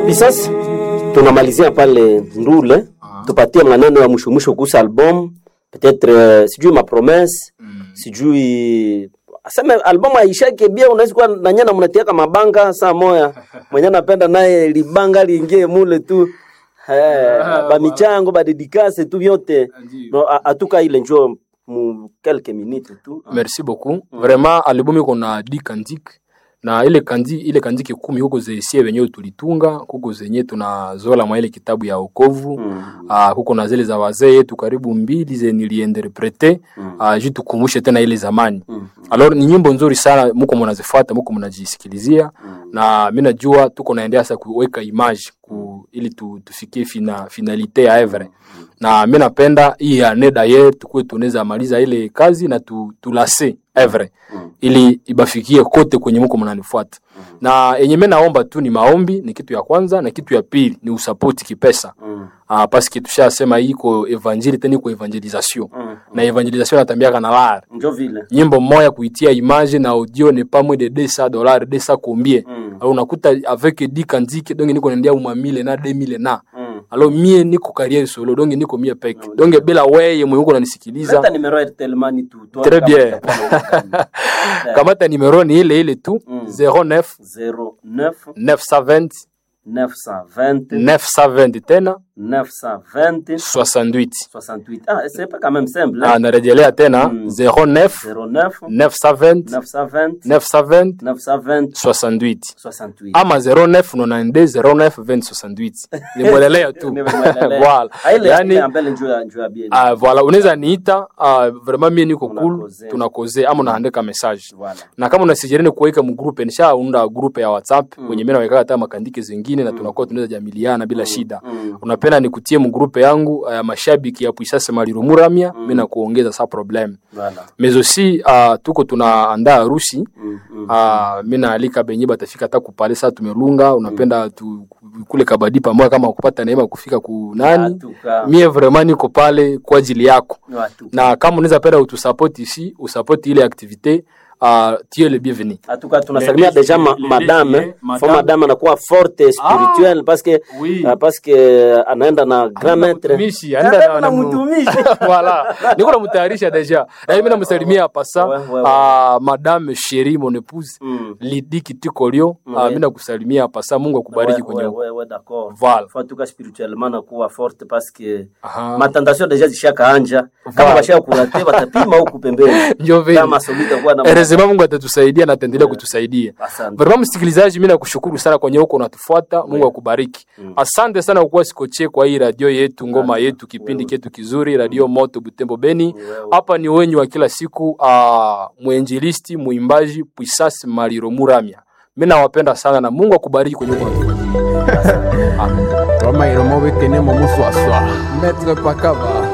Pisasi, tunamalizia pale Ndule, tupatie maneno ya mwisho mwisho kuhusu album peut-être, uh, sijui mapromesse mm. sijui aseme album aishake bia, unaweza kuwa nanye na mnatiaka mabanga saa moya mwenye anapenda naye libanga liingie mule tu eh, bamichango badedikase tu vyote no, a- atuka ile njo mu quelques minutes tu merci beaucoup vraiment albumu iko na di kandike na ile kandi ile kandike kumi huko zesie wenyewe tulitunga kuko zenye tunazola mwa ile kitabu ya okovu Mm. ah, kuko na zile za wazee yetu karibu mbili ze niliinterprete Mm. ah, juu tukumbushe tena ile zamani Mm. alors ni nyimbo nzuri sana muko mnazifuata muko mnajisikilizia na mi najua tuko naendea sasa kuweka image ku, ili tu, tufikie fina, finalite ya evre na mi napenda hii ane daye tukuwe tunaweza maliza ile kazi na tu, tulase evre Mm. ili ibafikie kote kwenye muko mnanifuata na yenye mi naomba tu ni maombi ni kitu ya kwanza na kitu ya pili ni usapoti kipesa Mm. ah, paske tushasema hii iko evangeli tena iko evangelisation Mm. na evangelisation natambiaka na lar njo vile nyimbo moya kuitia image na audio ne pas moins de 200 dollars 200 combien Mm. alors unakuta avec 10 kandike donc niko naendea uma 1000 na 2000 na Mm. alors mie niko carrière solo donc niko mie peke donc bila weye mwenye uko unanisikiliza Leta numero ya Telmani tu tu Très kama bien. utakuwa na- kamata numero ni ile ile tu Mm. 09 09 920 920 920 tena 920 68 68 ah c'est pas quand même simple ah, hein? narejelea tena Mm. 09 09 920 920 920 920 68 68 ama 09 92 09 20 68 nimwelelea tu Nimemwelelea. voilà Ah, ile yani ile ambele njoo ya njoo ya bien uh, voilà unaweza niita uh, vraiment mie niko cool Tunakoze. tunakoze ama unaandika message voilà na kama unasijereni kuweka mgrupe nishaunda grupe ya whatsapp mm. wenye mi nawekaka hata makandike zingine na tunakuwa tunaweza jamiliana bila shida mm. unapenda nikutie mgrupe yangu uh, mashabiki ya puisase maliromuramia mm. mi nakuongeza sa problem voilà mais aussi uh, tuko tunaandaa harusi mm. mm. uh, mi naalika benye batafika hata kupale saa tumelunga unapenda tu, kule kabadi pamoja kama kupata neema kufika kunani Atuka. mie vraiment niko pale kwa ajili yako Atuka. na kama unaweza penda utusapoti ici usapoti ile activité uh, tie le bienvenu atuka tunasalimia Les- deja ma, les- les- madame les- fo madame. madame anakuwa forte spirituelle parce que Oui. uh, parce que anaenda na grand maître mtumishi anaenda Anaenda na- na na- mtumishi voilà niko namutayarisha deja na mimi namsalimia hapa sa Ouais, ouais, ouais. ah, madame sheri mon épouse Mm. lidi kitikolio Ouais. ah, mi nakusalimia hapa sa mungu akubariki Ouais, kwenye ouais, ouais, ouais, d'accord. Voilà. Faut en tout cas spirituellement nakuwa forte parce que Aha. matentation deja zishakaanja kama Voilà. bashaka kurate watapima huku pembeni Ndio vile. kama solita kuwa na Erezema Mungu atatusaidia na ataendelea kutusaidia. Asante. Vraiment msikilizaji, mimi nakushukuru sana kwenye huko unatufuata. Mungu akubariki. Asante sana kwa kuwa sikoche kwa hii radio yetu, ngoma yetu, kipindi chetu kizuri, radio Moto Butembo Beni. Hapa ni wenyu wa kila siku, uh, mwenjilisti, muimbaji Puisasi Maliro Muramya. Mimi nawapenda sana na Mungu akubariki kwenye huko unatufuatia. Roma iromo bekene mo muswaswa. Maître Pakaba.